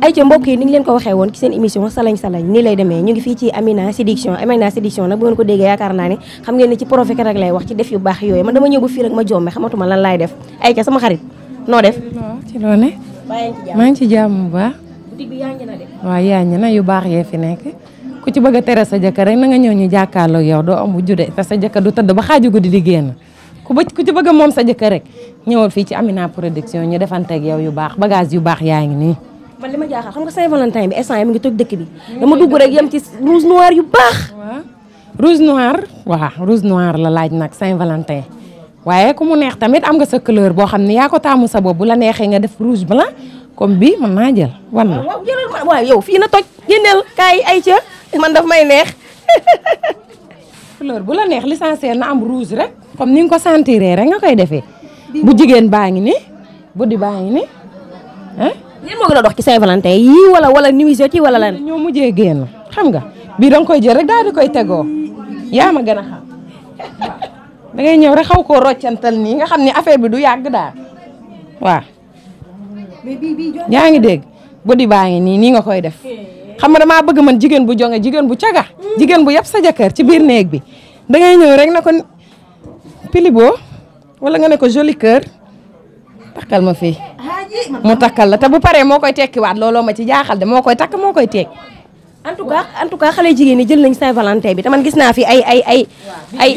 ay ca mbokk yi ni ngi leen ko waxee woon ci seen émission salañ salañ nii lay demee ñu ngi fii ci Amina Séduction Amina Séduction nag bu ngeen ko déggee yaakaar naa ne xam ngeen ni ci profet rek lay wax ci def yu baax yooyu man dama ñëw ba fii rek ma jombe xamatuma lan laay def ay ca sama xarit noo def ci loo ne bàyyi ci jàmm maa ngi ci jàmm bu baax boutique bi yaa ngi na de waaw yaa ñi na yu baax yee fi nekk ku ci bëgg a tere sa jëkkër rek na nga ñëw ñu jàkkaarloo yow doo am bu jude te sa jëkkër du tëdd ba xaaju guddi di génn ku ba ku ci bëgg a moom sa jëkkër rek ñëwal fii ci Amina production ñu defanteeg yow yu baax bagage yu baax yaa ngi nii man li ma jaaxal xam nga Saint-Valentin bi instant yi mi ngi toj dëkk bi dama dugg rek yem ci rouge noir yu baax waaw rouge noir waaw rouge noir la laaj nag Saint-Valentin waaye ku mu neex tamit am nga sa couleur boo xam ne yaa ko taamu sa bopp bu la neexee nga def rouge blanc comme bii mën naa jël wan la waaw jëlal ma waaw yow fii na toj génneel kaay ay ca man daf may neex couleur bu la neex l'essentiel na am rouge rek comme ni nga ko sentiree rek nga koy defee bu jigéen baa ngi ni bu di baa ngi ni ah leen moo gën a dox ci Saint-Valentin yii wala wala nuisette yi wala lan ñoo mujjee génn xam nga bii danga koy jël rek daal di koy tegoo yaa ma gën a xam da ngay ñëw rek xaw koo roccantal nii nga xam ne affaire bi du yàgg daal waaw yaa ngi dégg bu di baa ngi nii nii nga koy def xam nga damaa bëgg man jigéen bu jonge jigéen bu caga jigéen bu yab sa jëkkër ci biir néeg bi da ngay ñëw rek na ko pilibo wala nga ne ko joli cœur takkal ma fii mu takkal la te bu paree moo koy tekkiwaat looloo ma ci jaaxal de moo koy takk moo koy tekki en tout cas en tout cas xale jigéen ñi jël nañ Saint-Valentin bi te man gis naa fi ay ay ay ay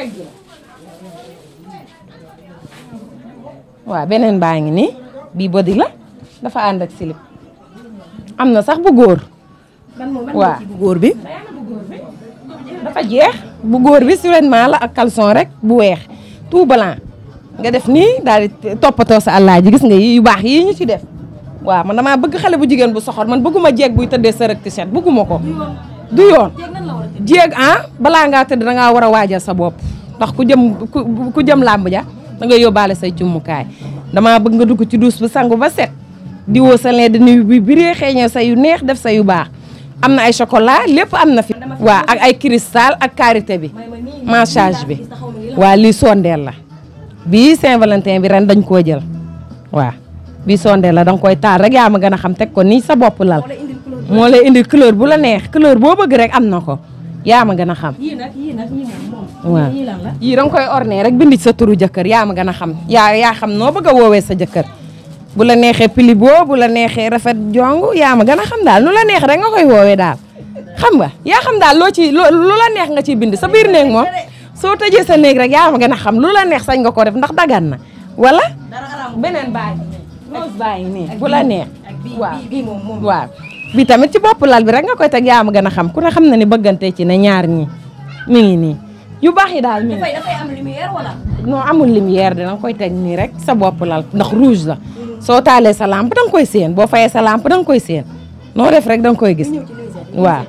waaw beneen baa ngi nii bii body la dafa ànd ak silip am na sax bu góor waaw bu góor bi dafa jeex bu góor bi sûrement la ak caleçon rek bu weex tout blanc nga def nii daal di toppatoo sa àllaa ji gis nga yi yu baax yii ñu ci def waaw man damaa bëgg xale bu jigéen bu soxor man bëgguma jeeg buy tëddee sa rek t-shirt bëgguma ko du yoon jeeg ah balaa ngaa tëdd da ngaa war a waajal sa bopp ndax ku jëm ku jëm làmb ja da nga yóbbaale say cummukaay damaa bëgg nga dugg ci duus bu sangu ba set di woo sa leen di nuyu bi biree xeeñee sa yu neex def sa yu baax am na ay chocolat lépp am na fi waaw ak ay cristal ak karité bi massage bi waa lii sondeel la bii Saint-Valentin bi ren dañ koo jël waaw bii sondeel la danga koy taal rek yaa ma gën a xam teg ko nii sa bopp lal moo lay indi couleur bu la neex couleur boo bëgg rek am na ko yaa ma gën a xam yii nag yii nag yii moom waaw yii lan la yii danga koy orné rek bindi sa turu jëkkër yaa ma gën a xam yaa yaa xam noo bëgg a woowee sa jëkkër bu la neexee pilibo bu la neexee rafet jong yaa ma gën a xam daal nu la neex rek nga koy woowee daal xam nga yaa xam daal loo ci lu la neex nga ciy bind sa biir néeg moom soo tëjee sa néeg rek yaa ma gën a xam lu la neex sañ nga ko def ndax dagan na wala beneen baa ngi nii rose baa ngi nii bu la neex waaw bii moom moom waaw bi tamit ci bopp lal bi rek nga koy teg yaa ma gën a xam ku ne xam na ni bëggante ci ne ñaar ñi mi ngi nii yu baax yi daal mi ngi dafay dafay am lumière wala non amul lumière dina koy teg nii rek sa bopp lal ndax rouge la soo taalee sa lampe da nga koy séen boo fayee sa lampe da nga koy séen noo def rek da nga koy gis waaw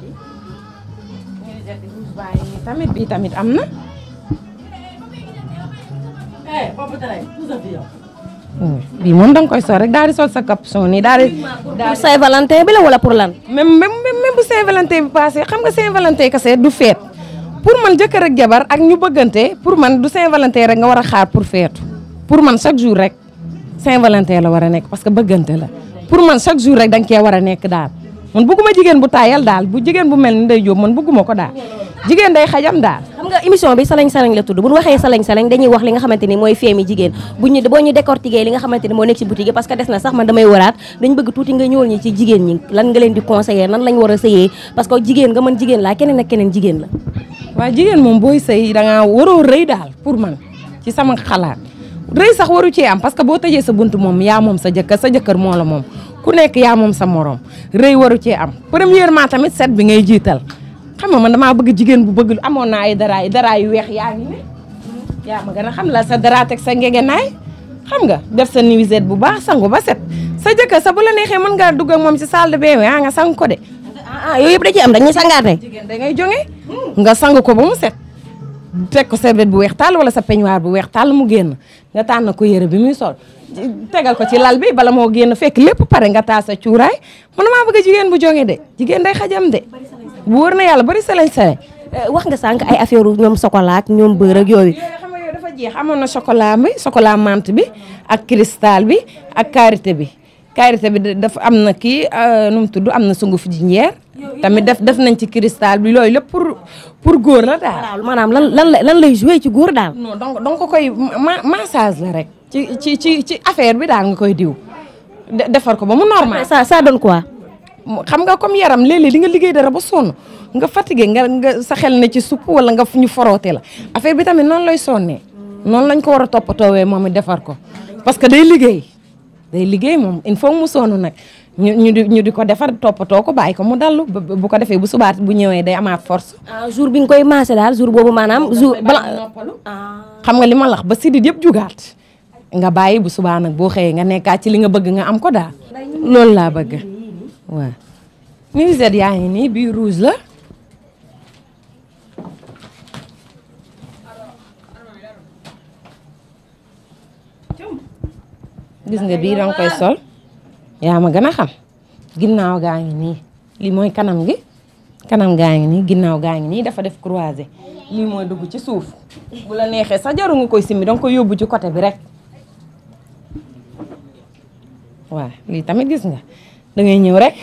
tamit bii tamit am na bii moom da nga koy sol rek daal di sol sa capuchon nii daal di pour Saint-Valentin bi la wala pour lan même même même bu Saint-Valentin bi passé xam nga Saint-Valentin kese du feet pour man jëkkër ak jabar ak ñu bëggante pour man du Saint-Valentin rek nga war a xaar pour feetu pour man chaque jour rek Saint-Valentin la war a nekk parce que bëggante la pour man chaque jour rek da nga cee war a nekk daal man bëgguma jigéen bu taayal daal bu jigéen bu mel ni Ndeye Diop man bëgguma ko daal jigéen day xajam daal xam nga émission bi salañ salañ la tudd bu ñu waxee salañ salañ dañuy wax li nga xamante ni mooy feemi jigéen bu ñu boo ñu décortiquer li nga xamante ni moo nekk ci boutique yi parce que des na sax man damay waraat dañ bëgg tuuti nga ñëwal ñi ci jigéen ñi lan nga leen di conseiller nan lañ war a sëyee parce que jigéen nga mën jigéen laa keneen ak keneen jigéen la waaw jigéen moom booy sëy da ngaa waroo rëy daal pour man ci sama xalaat rëy sax waru cee am parce que boo tëjee sa bunt moom yaa moom sa jëkkër sa jëkkër moo la moom ku nekk yaa moom sa morom rëy waru cee am premièrement tamit set bi ngay jiital xam nga man damaa bëgg jigéen bu bëgg amoon naa ay dara dara yu weex yaa ngi ne yaa ma gën a xam la sa dara teg sa ngegenaay xam nga def sa nuisette bu baax sangu ba set sa jëkkër sa bu la neexee mën ngaa dugg ak moom ci salle de bain ah nga sang ko de. ah yooyu yëpp da ciy am dañuy sangaate jigéen da ngay jonge nga sang ko ba mu set teg ko serviette bu weex tàll wala sa peignoir bu weex tàll mu génn nga tànn ko yére bi muy sol tegal ko ci lal bi bala moo génn fekk lépp pare nga taa sa cuuraay man maa bëgg jigéen bu jonge de jigéen day xajam de bu wër na yàlla bari salañ salañ wax nga sànq ay affaire ñoom chocolat ak ñoom beurre ak yooyu yooyu xam nga yooyu dafa jeex amoon na chocolat bi chocolat menthe bi ak cristal bi ak karité bi karité bi dafa am na kii nu mu tudd am na sunguf ji njeer tamit def def nañ ci cristal bi loolu lépp pour pour góor la daal. waaw maanaam lan lan lan lay joué ci góor daal. non donc donc ko koy ma massage la rek. ci ci ci ci affaire bi daal nga koy diw. defar ko ba mu normal. ça ça donne quoi. xam nga comme yaram léeg-léeg di nga liggéey dara ba sonn nga fatigué nga nga sa xel ne ci supp wala nga ñu foroote la affaire bi tamit noonu lay sonnee. noonu lañ ko war a toppatoowee moom it defar ko parce que day liggéey day liggéey moom il faut mu sonn nag ñu ñu di ñu di ko defar toppatoo ko bàyyi ko mu dallu bu ko defee bu subaat bu ñëwee day amaat force. ah jour bi nga koy maase daal jour boobu maanaam. jour bala xam nga li ma lax ba sidit yëpp jugaat nga bàyyi bu subaa nag boo xëyee nga nekkaat ci li nga bëgg nga am ko daal. loolu laa bëgg waaw. nuisette yaa ngi nii bii rouge la. gis nga bii danga koy sol yaa ma gën a xam ginnaaw gaa ngi nii lii mooy kanam gi kanam gaa ngi nii ginnaaw gaa ngi nii dafa def croisé lii mooy dugg ci suuf bu la neexee sa jaru nga koy simmi danga koy yóbbu ci côté bi rek waaw lii tamit gis nga da ngay ñëw rek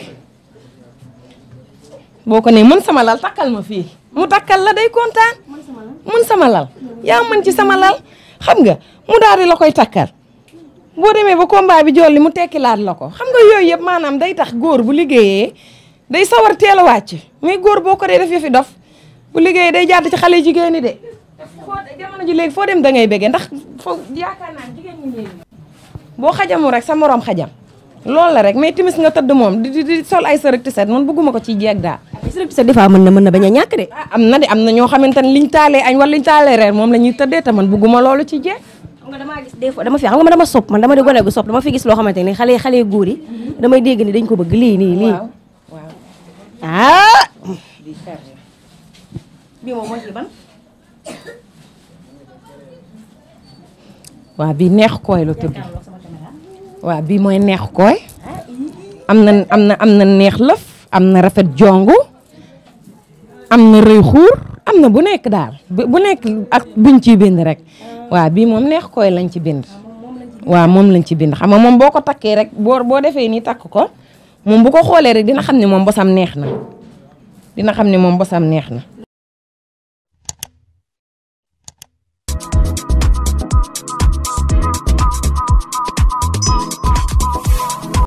boo ko nee mën sama lal takkal ma fii mu takkal la day kontaan mën sama lal yaa mën ci sama lal xam nga mu daal di la koy takkal boo demee ba combat bi jolli mu tekki laat la ko xam nga yooyu yëpp maanaam day tax góor bu liggéeyee day sawar teel a wàcc mais góor boo ko dee def yëfi dof bu liggéeyee day jàdd ci xale jigéen ñi de. foo jamono ji léegi foo dem da ngay bëggee ndax foo yaakaar naa jigéen ñi léegi boo xajamu rek sa morom xajam loolu la rek mais timis nga tëdd moom di di sol ay sërëg ti set man bëgguma ko ci jeeg daal. sërëg ti set des fois mën na mën na bañ a ñàkk de. ah am na de am na ñoo xamante ne liñ taalee añ wala liñ taalee reer moom la ñuy tëddee te man bëgguma loolu ci jeeg. xam nga damaa gis des fois dama fi xam nga man dama sopp man dama di gone gu sopp dama fi gis loo xamante ni xale xale góor yi damay dégg ni dañ ko bëgg lii nii lii. waaw waaw. ah. bii moom mooy ci ban. waaw bii neex kooy la tudd waaw bii mooy neex kooy am na am na am na neex lëf am na rafet jongu am na rëy xuur am na bu nekk daal bu nekk ak buñ ciy bind rek waaw bii moom neex kooy lañ ci bind waaw moom lañ ci bind xam nga moom boo ko takkee rek boo boo defee nii takk ko moom bu ko xoolee rek dina xam ne moom bosam neex na dina xam ne moom bosam neex na